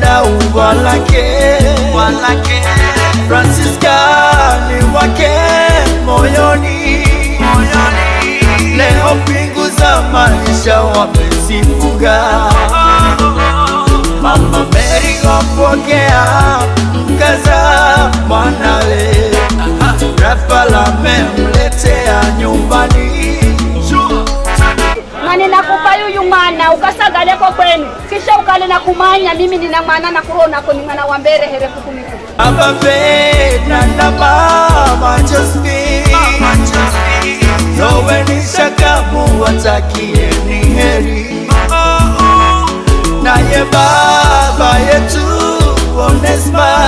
alichunda umbo lake walake Francisca ni wake moyoni moyoni leo pingu za maisha wamezifunga Mama Mary wampokea mkaza mwanawe Rafael amemletea nyumbani na ninakupa yuyu mwana ukasagaleko kwenu kisha ukale na kumanya mimi nina mwana na kuronako ni mwana wa mbere here kukumiku Baba Bena na Mama Josephine Zoweni shakamu watakie ni heri Naye baba yetu Onesma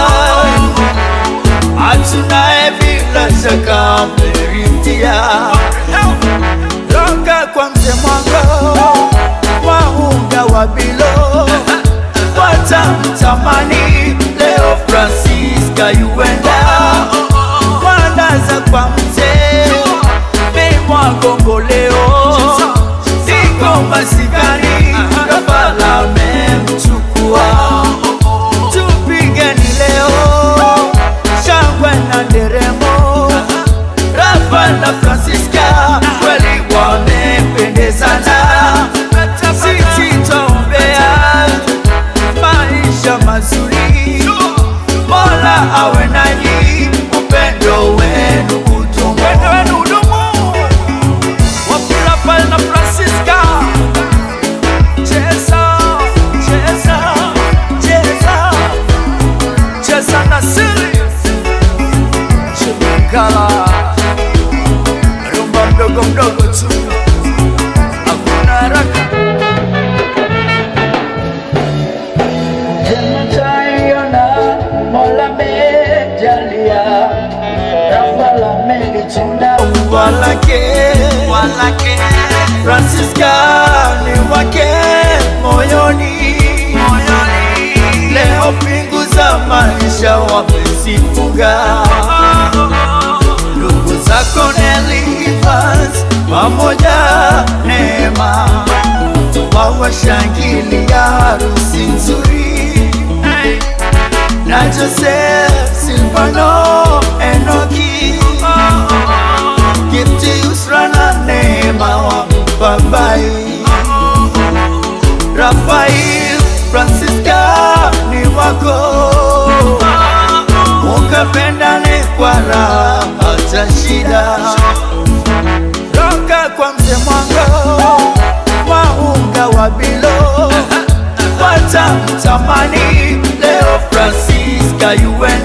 Hatunaye bila shaka ameridhia Roka kwa mzee Mwango Waunga wa bilo Watamtamani leo Francisca yuenda Wandaza kwa mzee Mimwa Gongo leo Iko masikani Rafala amemchukua Tupigeni leo Shangwe na nderemo Rafa na Francisca kweli wamependezana, sisi twaombea maisha mazuri, Mola awe nanyi, upendo wenu udumu. Upendo wenu udumu. Wapi Rafa na Francisca? Cheza, cheza, cheza, cheza na siri Chimangala rumba mdogo mdogo tu, hakuna haraka. Taiona Mola mejalia, Rafaela amelichunda ua lake, walake Francisca ni wake moyoni, moyoni leo pingu za maisha wamezifunga ndugu zako Nelly Evans pamoja Neema wawashangilia harusi nzuri na Joseph Silvano Enoki Gifti Yusra na Neema wa babai Rafael Francisca ni wako ukapendane kwa raha hata shida roka kwa mzee Mwango waunga wa bilo watamtamani leo Francisca yuenda